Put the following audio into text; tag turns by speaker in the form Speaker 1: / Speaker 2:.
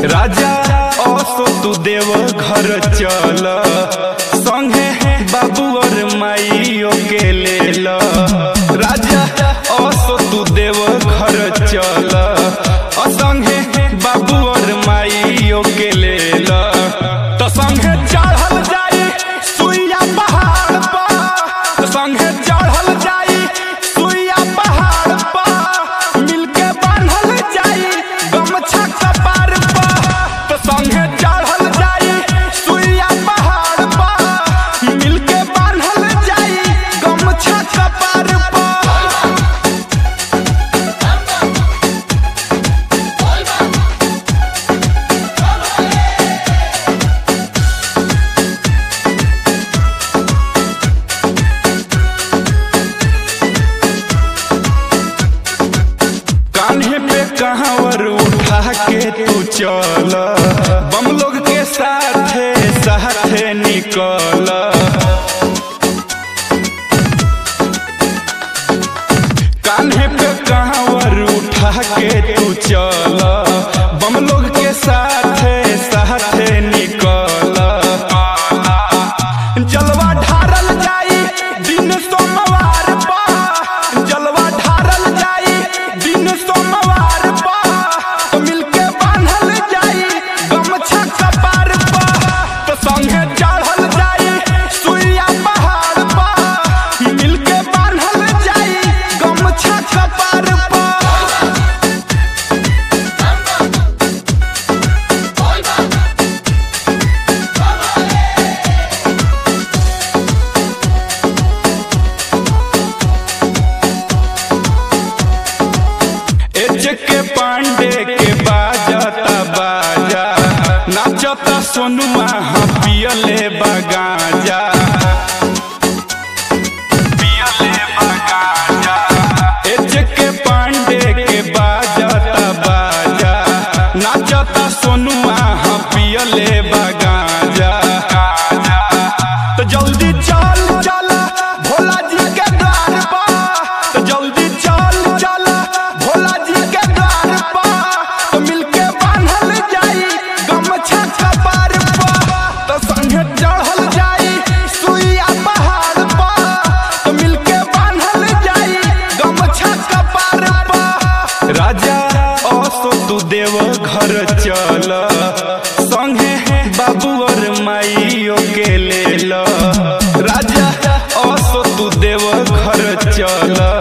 Speaker 1: राजा असो तू देव घर चल संगे बाबू और माइयो के ले ल राजा असो तू देव घर चल संगे बाबू और माइयो के ले ल तो संगे चढ़ल जाई सुइया पहाड़ पर संगे चढ़ल जाई सुइया पहाड़ पर मिलके बांधल जाई गमछा कपार पर तो संगे चढ़ल जाई सुइया पहाड़ पर मिलके बांधल जाई गमछा कपार पर कान्हे पे कहावर उठा के तू चल बम लोग के साथे साथे निकल कान्हे पे कहावर उठा के तू चल बम लोग के साथे साथे निकल जलवा ढारल जाई दिन सोमवार पा जलवा ढारल जाई दिन सोमवार पा तो मिलके बांधल जाई गमछा कपार पा तो संगे चढ़ल जाई सुइया पहाड़ पा मिलके बांधल जाई गमछा कपार पा एच के पांडे के बाजता बाजा नाचता सोनुआ हाँ पियले बगाजा पियले बगाजा एच के पांडे के बाजता बाजा नाचता सोनुआ हाँ पियले बगाजा तो जल्दी चल चल भोला जी के द्वार पर तो जल्दी चल चल भोला जी के द्वार पर तो मिलके बांधल जाई गमछा कपार पर तो संगे चढ़ल जाई सुइया पहाड़ पर तो मिलके बांधल जाई गमछा कपार पर राजा असो तू देव घर चल संगे बाबू और माइयो के ले ल राजा असो तू देव घर चल